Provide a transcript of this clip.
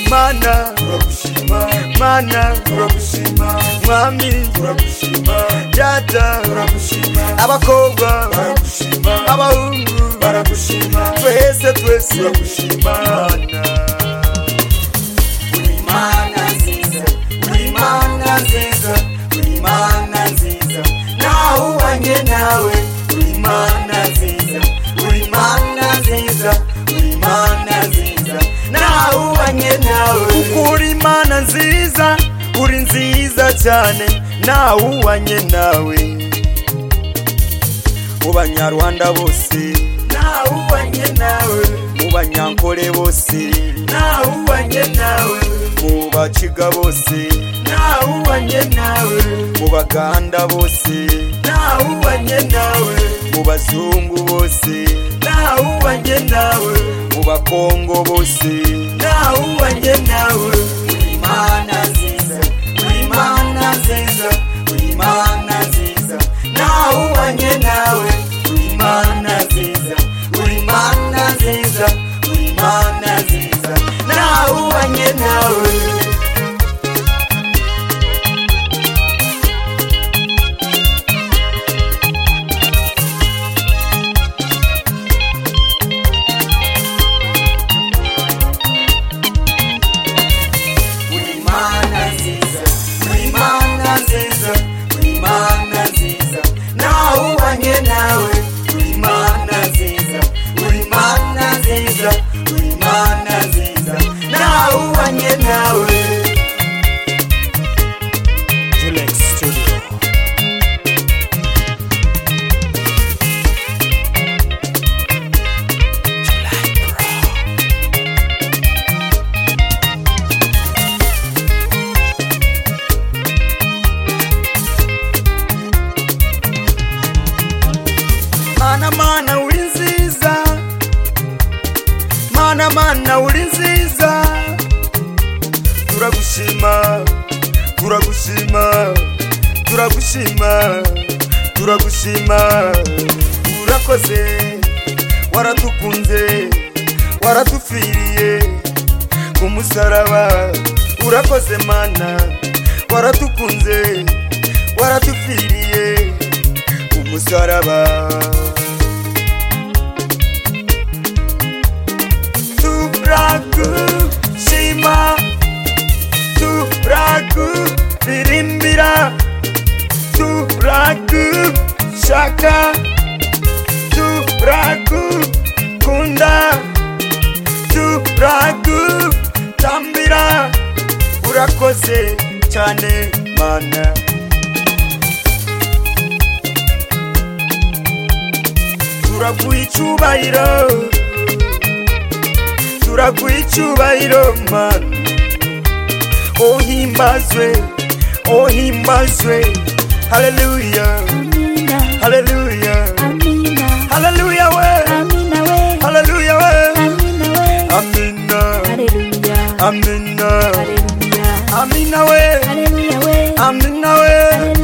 mana turagushima mana turagushima mwami turagushima data turagushima abakobwa baragushima abahungu baragushima twese twese turagushima mana uri mana nziza uri mana nziza uri mana nziza nahubanye nawe uri mana nziza uri mana nziza uri mana nziza nahubanye nawe uri mana nziza uri nziza cyane nawubanye nawe mu banyarwanda bose nahubanye nawe mu banyankore bose nahubanye nawe mu baciga bose nahubanye nawe mu baganda bose nahubanye nawe mu bazungu bose nahubanye nawe mu bakongo bose nahubanye nawe uri mana nziza uri mana nziza uri mana nziza nahubanye nawe uri mana nziza uri mana nziza uri mana nziza nahubanye nawe uri mana nziza uri mana nziza uri mana nziza nahubanye nawe uri mana nziza uri mana nziza uri mana nziza nahubanye nawe Julex Studio mana mana uri nziza mana mana uri nziza turagushima turagushima turagushima turagushima urakoze waradukunze waradupfiriye ku musaraba urakoze mana waradukunze waradupfiriye ku musaraba turagushima turaguririmbira turagushaka turagukunda turagutambira urakoze cyane mana turaguha icyubahiro turaguha icyubahiro mana ohimbazwe ohimbazwe haleluya haleluya haleluya we haleluya we amina amina amina we amina we